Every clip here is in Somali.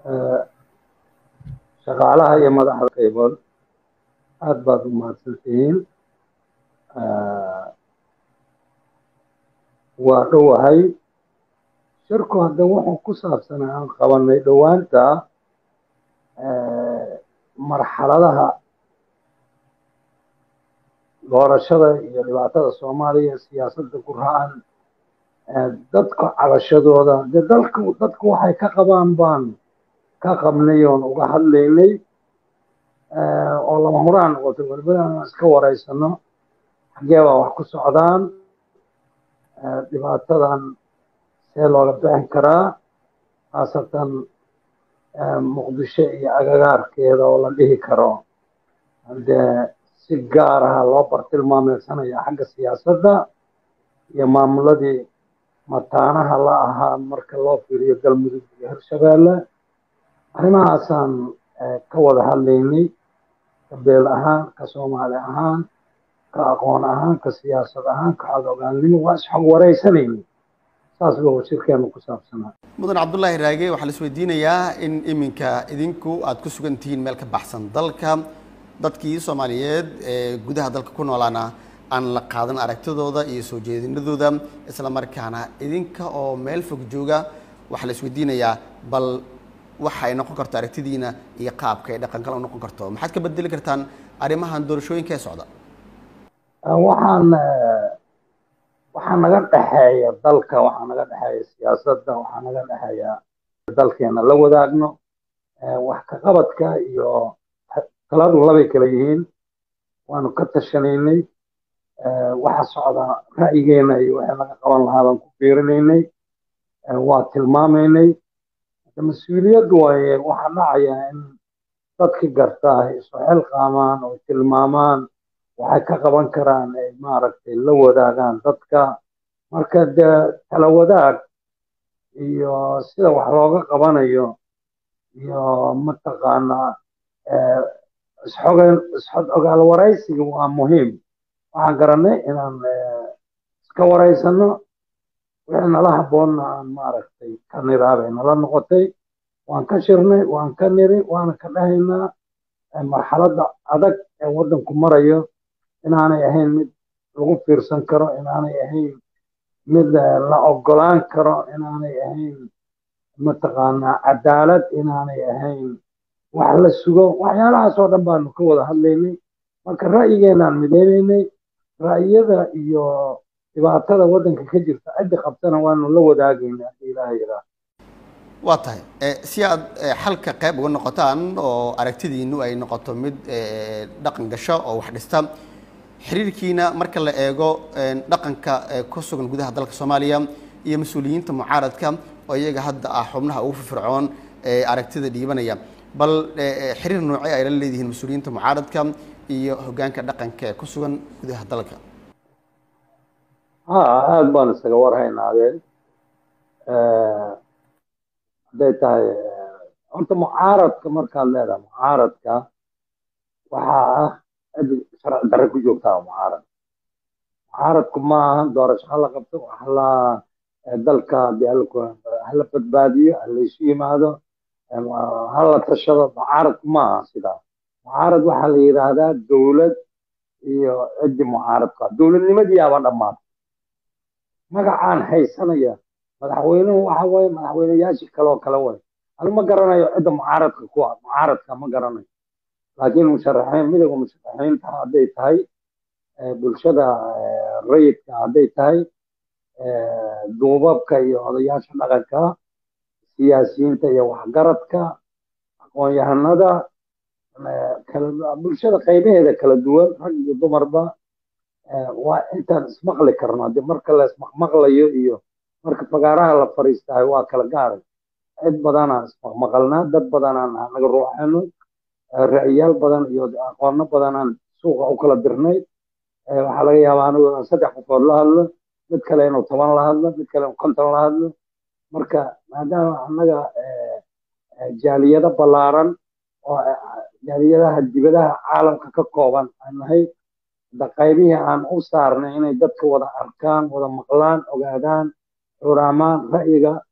shaqaalaha iyo madaxda qaybood aad baad u mahadsantihiin waa dhowahay shirku hadda wuxuu ku saabsanaa aan qabanay dhowaanta marxaladaha doorashada iyo dhibaatada soomaaliya siyaasadda ku racan dadka cabashadooda de dalku dadku waxay ka qabaan baan ka qabnay oon uga hadlaynay oo lama huraan noqotay walbana aan iska wareysano xaggee baa wax ku socdaan dhibaatadan see looga bixin karaa khaasatan muqdisho iyo agagaarkeeda oo la dhihi karo dee si gaar aha loo bartilmaameysanaya xagga siyaasadda iyo maamuladii mataanaha la ahaa marka loo fiiriyo galmudug iyo hirshabeelle arrimahaasaan ka wada hadlaynay ka beel ahaan ka soomaali ahaan ka aqoon ahaan ka siyaasad ahaan ka codogaalnimo waa isxog wareysanaynay saas buu shirkeenu ku saabsanaa mudan cabdullaahi raage waxaa la isweydiinayaa in iminka idinku aada ku sugan tihiin meel ka baxsan dalka dadkii soomaaliyeed ee gudaha dalka ku noolaana aan la qaadan aragtidooda iyo soo jeedinadooda isla markaana idinka oo meel fog jooga waxaa la isweydiinayaa bal waxa ay noqon karto aragtidiina iyo qaabka ay dhaqan kale u noqon karto maxaad ka bedeli kartaan arrimahan doorashooyinka ee socda waxaan waxaa naga dhexeeya dalka waxaa naga dhexeeya siyaasadda waxaa naga dhexeeya dalkeena la wadaagno wax ka qabadka iyo taladu labay kala yihiin waanu ka tashanaynay waxa socda ra'yigeena iyo wixii laga qaban lahaa baan ku fiirinaynay waa tilmaamaynay mas-uuliyaddu waaye waxaa dhacaya in dadki gartaa ay isu xilqaamaan oo tilmaamaan waxay ka qaban karaan ay maaragtay la wadaagaan dadka marka dee tala wadaag iyo sida wax looga qabanayo iyo mataqaanaa isxogen isxod ogaal waraysiga waa muhiim waxaan garanay inaan iska waraysano wixii nala habboonna aan maaragtay ka niraabay nala noqotay waan ka shirnay waan ka niri waana ka dhahaynaa marxaladda adag ee waddanku marayo inaanay ahayn mid lagu fiirsan karo inaanay ahayn mid la ogolaan karo inaanay ahayn mataqaanaa cadaalad inaanay ahayn wax la sugo waxyaalahaas oo dhan baanu ka wada hadlaynay marka ra'yigeenaan mideynaynay ra'yada iyo dhibaatada waddanka ka jirta ciddi qabtana waanu la wadaagaynaa haddii ilaaha yiraa waa tahay si aad xalka qayb uga noqotaan oo aragtidiinu ay noqoto mid dhaqan gasho oo wax dhista xiriirkiina marka la eego dhaqanka ku sugan gudaha dalka soomaaliya iyo mas-uuliyiinta mucaaradka oo iyaga hadda ah xubnaha ugu firfircoon ee aragtida dhiibanaya bal xiriir noocee ay la leedihiin mas-uuliyiinta mucaaradka iyo hoggaanka dhaqanka ee ku sugan gudaha dalka ha aada baan isaga warhaynaadeen hadday tahay horta mucaaradka markaad leedahay mucaaradka waxaa ah cid sharci darre ku joogtaa mucaarad mucaaradku ma ahan doorasho hala qabto hala dalka hala badbaadiyo halaysu yimaado hala tashado mucaaradku ma aha sidaa mucaarad waxaa la yidhaahdaa dowlad iyo ciddi mucaaradka dowladnimadiiaba dhammaatay magacaan haysanaya madaxweynuhu waxa waye madaxweyneyaashii kaleoo kale way anu ma garanayo cidda mucaaradka ku ah mucaaradka ma garanayo laakiin musharaxiin midowga musharaxiinta hadday tahay bulshada rayidka hadday tahay duubabka iyo odayaasha dhaqanka siyaasiyiinta iyo waxgaradka aqoon-yahanada bulshada qaybaheeda kala duwan rag iyo dumarba waa intaan ismaqli karno haddii marka la ismaqmaqlayo iyo marka fagaaraha la fariistahay waa kala gaaray cid badanaan ismaqmaqalnaa dad badanaan naga ruuxano ra'yaal badan iyo aqoono badanaan suuqa u kala dirnay waxaa laga yaabaa anigu inaan saddex qofood la hadlo mid kale inuu toban la hadlo mid kale inuu konton la hadlo marka maadaama annaga jaaliyado ballaaran oo jaaliyadaha dibadaha caalamka ka kooban aan nahay da qaybihii aan u saarnay inay dadka wada arkaan wada maqlaan ogaadaan xuraamaan ra'yiga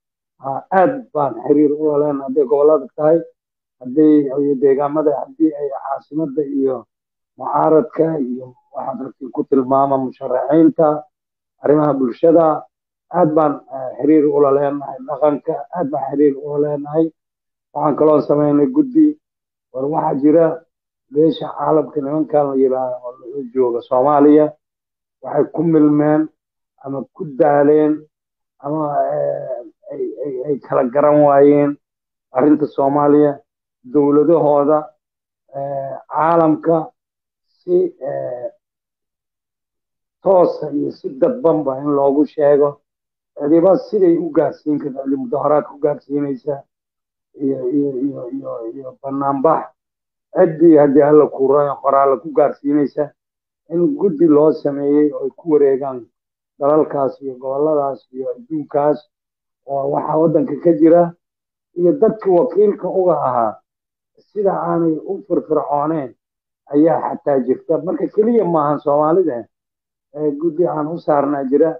aad baan xiriir ula leenahay hadday gobollada tahay hadday deegaamada haddii ay caasimada iyo mucaaradka iyo waxaad rabtiin ku tilmaama musharaxiinta arrimaha bulshada aad baan xiriir ula leenahay dhaqanka aad baan xiriir ula leenahay waxaan kaloo samaynay guddi war waxaa jira beesha caalamka nimankan la yidhaaha oo lagu jooga soomaaliya waxay ku milmeen ama ku daaleen ama ay kala garan waayeen arrinta soomaaliya dowladahooda caalamka si toosa iyo si dadbanba in loogu sheego cidiba siday u gaarsiin karta cidi mudaharaad ku gaarsiinaysa iyo iyo iyo iyo iyo banaanbax ciddii haddii alla kuurayo qoraalla ku gaarsiinaysa in guddi loo sameeyey oo ay ku wareegaan dalalkaas iyo gobolladaas iyo adduunkaas oo waxaa waddanka ka jira iyo dadkii wakiilka uga ahaa sida aanay u firfircooneen ayaa xataa jirta marka keliya maahan soomaalida guddi aan u saarnaa jira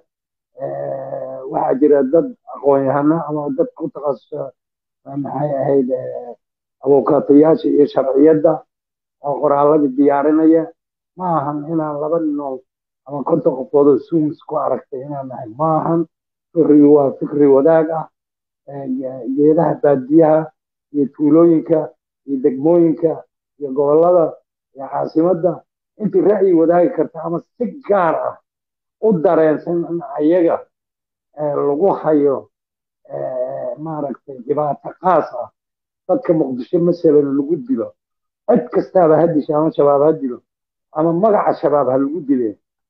waxaa jira dad aqoon-yahano ama dad ku takhasusa maxay ahayd abukaatayaasha iyo sharciyadda oo qoraalladii diyaarinaya ma ahan inaan laba ninool ama konton qofoodoo suumis ku aragtay inaan nahay ma ahan fikrigu waa fikri wadaag ah geedaha baadiyaha iyo tuulooyinka iyo degmooyinka iyo gobollada iyo caasimadda intii ra'yi wadaagi karta ama si gaar ah u dareensan in ayaga lagu hayo maaragtay dhibaato qaas ah dadka muqdisho masalan lagu dilo cid kastaaba ha disho ama shabaab ha dilo ama magaca shabaab ha lagu dile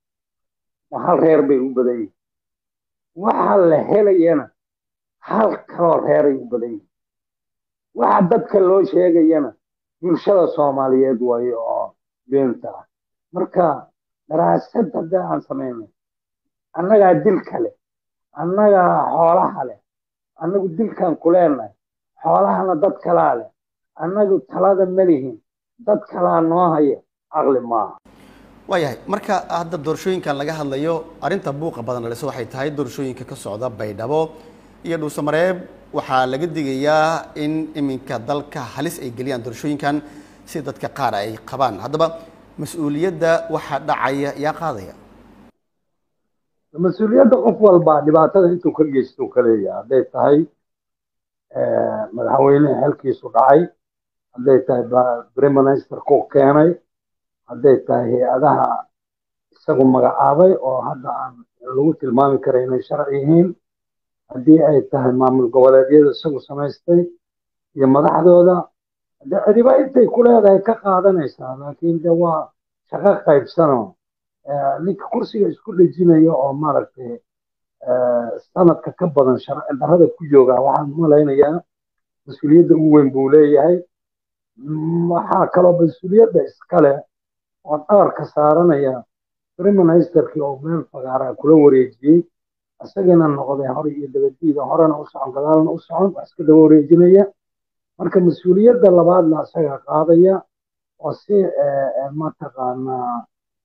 hal reer bay u badan yihin waxa la helayana hal kaloo reeray u badan yihin waxa dadka loo sheegayana bulshada soomaaliyeed waayo oo beenta ah marka daraasad haddii aan samaynay annagaa dil kale annagaa xoolaha leh annagu dilkan ku leenahay xoolahana dad kalaa leh annagu talada ma lihin dad kalaa noo haya caqli maaha waayahay marka hadda doorashooyinkan laga hadlayo arrinta buuqa badan dhaliso waxay tahay doorashooyinka ka socda baydhabo iyo dhuusamareeb waxaa laga digayaa in iminka dalka halis ay geliyaan doorashooyinkan si dadka qaar ay qabaan haddaba mas-uuliyadda waxaa dhacaya yaa qaadaya mas-uuliyadda qof walba dhibaatada intuu ka geysto ka leeyahay hadday tahay madaxweyneha xilkiisu dhacay hadday tahay prime minister ku keenay hadday tahay hay-adaha isagu magacaabay oo hadda aan lagu tilmaami kara inay sharci yihiin haddii ay tahay maamul goboleedyada isagu samaystay iyo madaxdooda de cidiba intay ku leedahay ka qaadanaysaa laakiin de waa shaqo qaybsanoo ninka kursiga isku dhejinaya oo maaragtay sanadka ka badan sharci darrada ku jooga waxaan malaynayaa mas-uuliyadda ugu weyn buu leeyahay waxaa kaloo mas-uuliyadda iskale oo dhabarka saaranaya prime ministerkii oo meel fagaara kula wareejiyey isagana noqday hore iyo dabadiida horena u socon gadaalna u socon wax iska daba wareejinaya marka mas-uuliyadda labaadna isaga qaadaya oo si mataqaanaa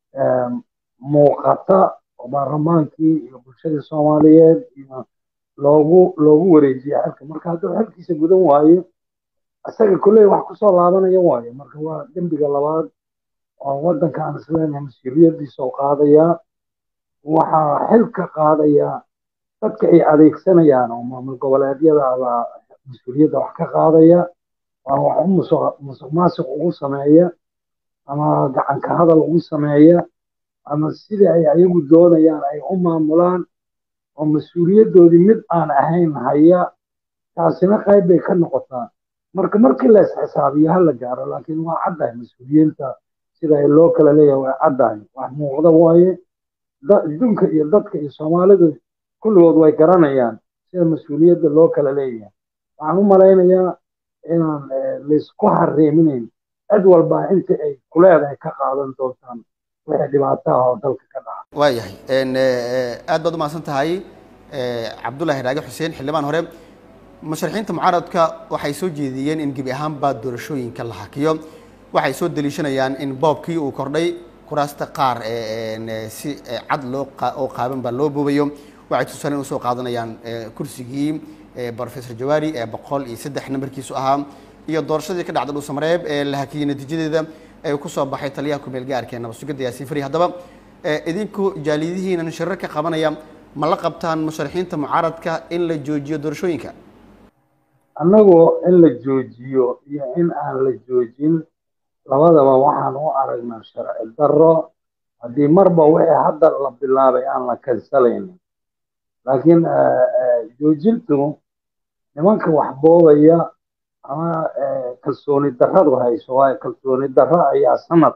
muuqata oo baarlamaankii iyo bulshadii soomaaliyeed iyo loogu loogu wareejiya xilka marka hadduu xilkiisa gudan waayo isaga kolley wax kusoo laabanaya waayo marka waa dembiga labaad oo waddanka aan isleenahay mas-uuliyaddiisa oo qaadayaa waxaa xilka qaadayaa dadka ay adeegsanayaan oo maamul goboleedyada baa mas-uuliyadda wax ka qaadaya waa wax u musuq musuq maasuq ugu sameeya ama gacanka hadal ugu sameeya ama sidii ay ayagu doonayaan ay u maamulaan oo mas-uuliyaddoodii mid aan ahayn haya taasina qayb bay ka noqotaa marka markii la isxisaabiyo ha la gaaro laakiin waa caddahay mas-uuliyiinta sida ay loo kala leeyahay waa caddahay wax muuqda waaye adduunka iyo dadka iyo soomaalidu kulligood way garanayaan sida mas-uuliyadda loo kala leeyahay waxaan u malaynayaa inaan laysku hareeminayn cid walba inta ay kuleedahay ka qaadan doontaan wixii dhibaataha oo dalka ka dhaca waayahay aad baad umahadsan tahay cabdullaahi raage xuseen xildhibaan hore musharaxiinta mucaaradka waxay soo jeediyeen in gebi ahaanba doorashooyinka la hakiyo waxay soo daliishanayaan in boobkii uu kordhay kuraasta qaar si cad loo oo qaaban baa loo boobayo waxay tusaaleen usoo qaadanayaan kursigii professor jawaari ee boqol iyo saddex nambarkiisu ahaa iyo doorashadii ka dhacda dhuusamareeb ee la hakiyey natiijadeeda ee ku soo baxay taliyaha kumeel gaarka ee nabadsugidda yaasiin fari haddaba idinku jaaliyadihiinan shirar ka qabanaya ma la qabtaan musharaxiinta mucaaradka in la joojiyo doorashooyinka annagu in la joojiyo iyo in aan la joojin labadaba waxaan u aragnaa sharci darro haddii marba wixii hadda la bilaabay aan la kansalaynin laakiin joojintu nimanka wax boobaya ama kalsooni darradu hayso waayo kalsooni darro ayaa sanad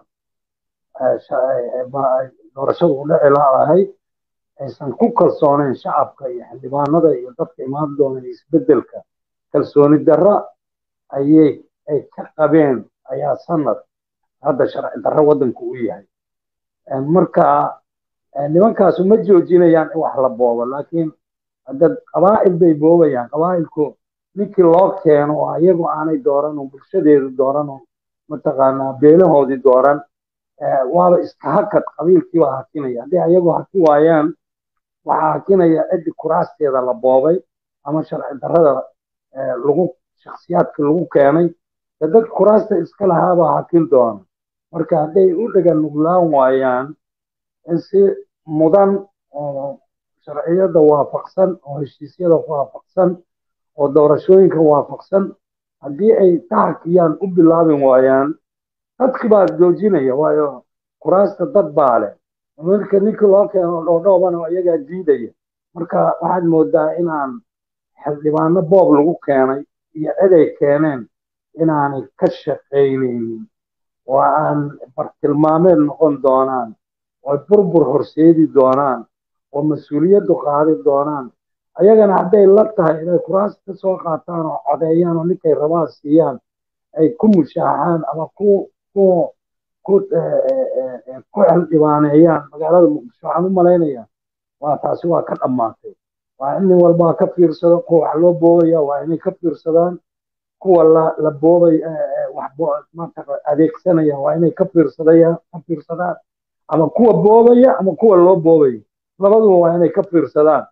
doorashadu u dhici laadahay aysan ku kalsooneyn shacabka iyo xildhibaanada iyo dadka imaan doona isbeddelka kalsooni darro ayay ay ka qabeen ayaa sanad hadda sharci darro waddanku u yahay marka nimankaasu ma joojinayaan in wax la boobo laakiin hadda qabaa'il bay boobayaan qabaa'ilku ninkii loo keeno oo iyagu aanay dooran oo bulshadeedu dooran oo mataqaanaa beelahoodii dooran waaba iska hakad qabiilkiibaa hakinaya haddii ayagu haki waayaan waxaa hakinaya ciddi kuraasteeda la boobay ama sharci darrada lagu shakhsiyaadka lagu keenay de dad kuraasta iska lahaabaa hakin doona marka hadday u dhega nuglaan waayaan in si mudan oo sharciyada waafaqsan oo heshiisyada waafaqsan oo doorashooyinka waafaqsan haddii ay tahakiyaan u bilaabin waayaan dadki baa joojinaya waayo kuraasta dad baa leh marka ninkii loo keeno dhoodhoobana iyagaa diidaya marka waxaad moodaa inaan xildhibaano boob lagu keenay iyo ciday keeneen inaanay ka shaqaynaynin oo aan bartilmaameed noqon doonaan oo burbur horseedi doonaan oo mas-uuliyaddu qaadi doonaan ayagana hadday la tahay inay kuraas ka soo qaataan oo codeeyaan oo ninkay rabaan siiyaan ay ku mushaaxaan ama ku ku ku ku xildhibaaneeyaan magaalada muqdisho waxaan u malaynayaa waa taasi waa ka dhammaatay waa in nin walbaa ka fiirsado kuwa wax loo boobaya waa inay ka fiirsadaan kuwa la la boobay adeegsanaya waa inay ka fiirsadayaan ka fiirsadaan ama kuwa boobaya ama kuwa loo boobaya labaduba waa inay ka fiirsadaan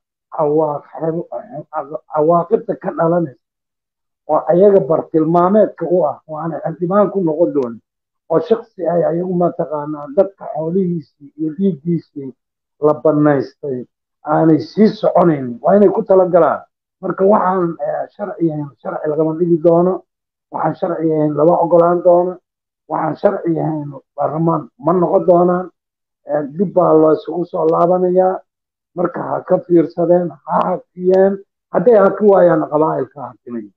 cawaaqibta ka dhalanaysa oo ayaga bartilmaameedka u ah oo aanay xildhibaan ku noqon doonin oo shaksi ay ayagu mataqaanaa dadka xoolihiisii iyo dhiiggiisii la banaystay aanay sii soconaynin waa inay ku talagalaan marka waxaan sharci ahayn sharci lagama dhigi doono waxaan sharci ahayn lama ogolaan doono waxaan sharci ahayn baarlamaan ma noqon doonaan dib baa loo isugu soo laabanayaa marka ha ka fiirsadeen ha hakiyeen hadday haki waayaan qabaa'ilka hakinaya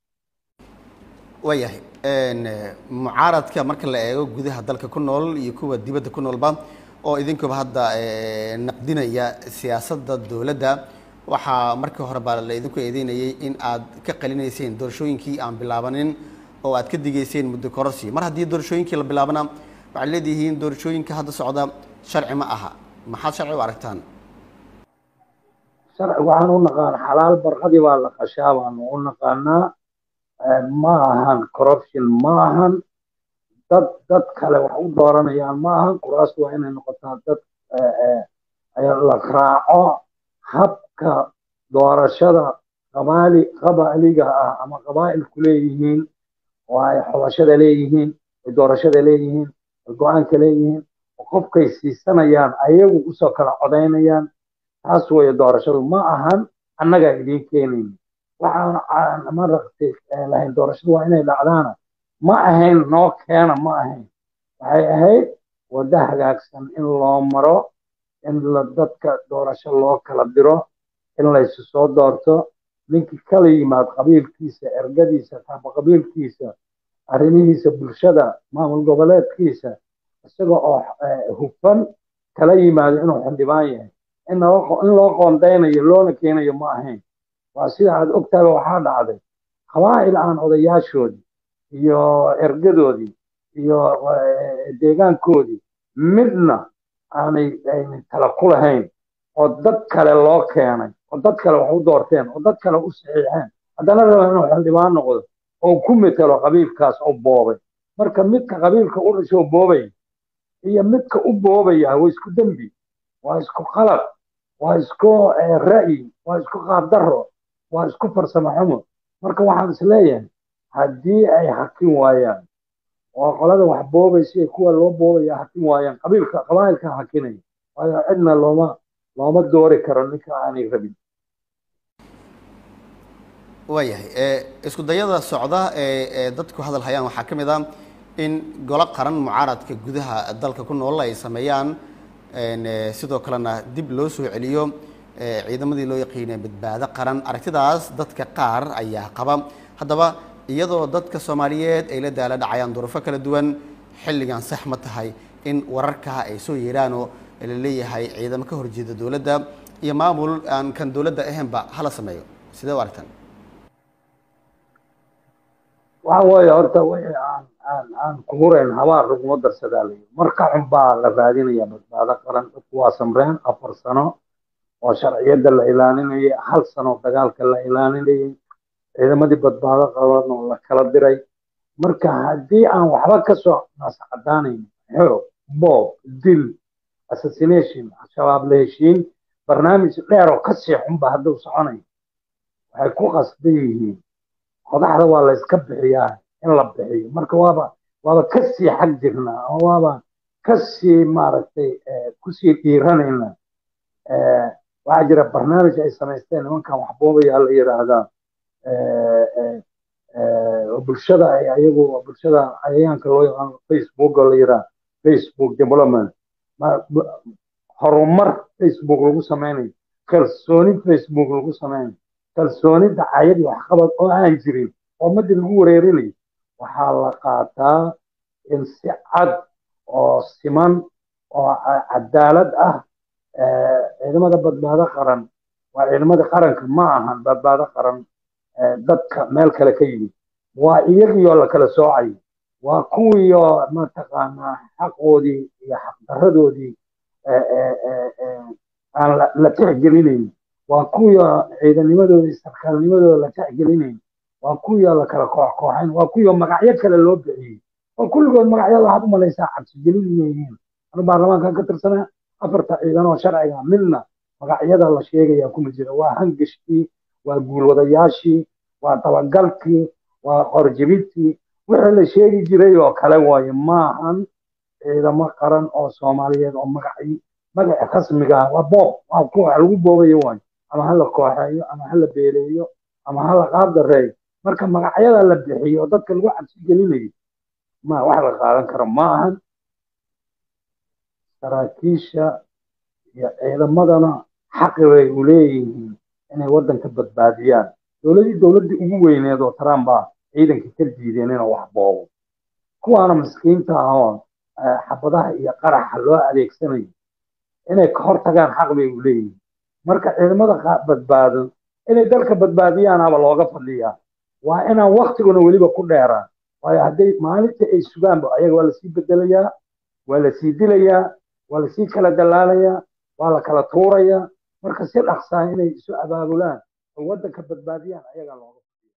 waayahay mucaaradka marka la eego gudaha dalka ku nool iyo kuwa dibadda ku noolba oo idinkuba hadda naqdinaya siyaasadda dowladda waxaa markii hore baa la idinku eedeynayay in aad ka qalinayseen doorashooyinkii aan bilaabanin oo aad ka digayseen muddo kororsi mar haddii doorashooyinkii la bilaabana waxaad leedihiin doorashooyinka hadda socda sharci ma aha maxaad sharci u aragtaan sharci waxaan u naqaan xalaal barqadii baa la qashaa baanu u naqaanaa ma ahan corruption ma ahan dad dad kale wax u dooranayaan ma ahan kuraastu waa inay noqotaa dad la raaco habka doorashada qabaali qabaaliga ah ama qabaa'ilku leeyihiin oo ay xobashada leeyihiin ay doorashada leeyihiin ay go-aanka leeyihiin oo qofkay siisanayaan ayagu usoo kala codaynayaan taas weeye doorashadu ma ahan annagaa idiin keenayni waxaan maragtay lahayn doorashadu waa inay dhacdaana ma ahayn noo keena ma ahayn waxay ahayd waddo hagaagsan in loo maro in la dadka doorasho loo kala diro in laysu soo doorto ninkii kala yimaad qabiilkiisa ergadiisa taaba qabiilkiisa arrimihiisa bulshada maamul goboleedkiisa isaga oo hufan kala yimaado inuu xildhibaan yahay in loo qoondaynayo loona keenayo ma ahayn waa sida aad ogtaaba waxaa dhacday qabaa'il aan odayaashoodii iyo ergadoodii iyo deegaankoodii midna aanay aynay tala ku lahayn oo dad kale loo keenay oo dad kale wax u doorteen oo dad kale u saxiixeen haddana raba inuu xildhibaan noqdo oo ku metelo qabiilkaas oo boobay marka midka qabiilka u dhashoo boobay iyo midka u boobaya waa isku dembi waa isku qalad waa isku ra'yi waa isku qaabdarro waa isku farsamo xumo marka waxaan isleeyahay haddii ay hakin waayaan oo qolada wax boobaysa iyo kuwa loo boobaya hakin waayaan qabiilka qabaa'ilka hakinaya waayo cidna looma looma doori karo ninka aanay rabin waayahay isku dayada socda ee ee dadku hadal hayaan waxaa ka mid ah in golo qaran mucaaradka gudaha dalka ku nool ay sameeyaan sidoo kalena dib loo soo celiyo ciidamadii loo yaqiinay badbaado qaran aragtidaas dadka qaar ayaa qaba haddaba iyadoo dadka soomaaliyeed ay la daala dhacayaan duruufo kala duwan xilligan sax ma tahay in wararkaa ay soo yeeraanoo la leeyahay ciidamo ka horjeeda dowladda iyo maamul aan kan dowladda ahaynba hala sameeyo sidee u aragtaan waxa weeye horta wixii aan aan aan kumurayn habaar laguma darsadaa layi marka xun baa la raadinaya badbaado qaran dadku waa samreen afar sano oo sharciyadda la ilaalinayay hal sano dagaalka la ilaalinayay ciidamadii badbaado qaban oo la kala diray marka haddii aan waxba ka soo nascadaanayn xoog boob dil assassination shabaab la heshiin barnaamij dheer oo kasii xunba hadduu soconayo waxay ku qasban yihiin qodaxda waa la iska bixiyaa in la bixiyo marka waaba waaba kasii xag jirnaa oo waaba kasii maaragtay kusii dhiiranayna waxaa jira barnaamij ay samaysteen nimankan waxboobaya la yidhaahdaa bulshada ay ayagu bulshada cayayaanka loo yaqaano facebook oo la yidhaha facebook development horumar facebook lagu sameynayo kalsooni facebook lagu sameynayo kalsooni dacayad iyo waxqabad oo aan jirin oo ummadii lagu wareerinayo waxaa la qaataa in si cad oo siman oo cadaalad ah ciidamada badbaado qaran waa ciidamada qaranka ma ahan badbaado qaran dadka meel kale ka yimid waa iyagiioo la kala soocayo waa kuwiioo mataqaanaa xaqoodii iyo xaqdaradoodii aan la tixgelinayn waa kuwiioo ciidanimadooda sarkaalnimadooda la tixgelinayn waa kuwiioo la kala koox kooxayn waa kuwiioo magacyo kale loo bixiyey oo kulligood magacyada waxaad u malaysaa cabsigelin inay yihiin anu baarlamaankan ka tirsanaa afarta ciidan oo sharciga midna magacyada la sheegaya kuma jira waa hangashkii waa guulwadayaashii waa dabagalkii waa qorjibintii wixii la sheegi jiray oo kale waaye maahan ciidamo qaran oo soomaaliyeed oo magaci magaci rasmiga ah waa boob waa kuwa lagu boobayo waayo ama hala kooxeeyo ama hala beeleeyo ama hala qaab dareeyo marka magacyada la bixiyo oo dadka lagu cabsi gelinayo ma wax la qaadan karo ma ahan saraakiisha iyo ciidamadana xaqi bay u leeyihiin inay waddanka badbaadiyaan dowladii dowladdii ugu weyneed oo trump baa ciidanka ka diideen inuu wax boobo kuwaana miskiinta ah oo xabadaha iyo qaraxa loo adeegsanayo inay ka hortagaan xaq bay u leeyihiin marka ciidamada badbaado inay dalka badbaadiyaanaba looga fadhiyaa waa inaan waktiguna weliba ku dheeraan waayo hadday maalintii ay sugaanba ayaga waa lasii bedelayaa waa lasii dilayaa waa lasii kala dalaalayaa waa la kala tuurayaa marka si dhaqsaa inay isu abaabulaan oo waddanka badbaadiyaan ayagaa looga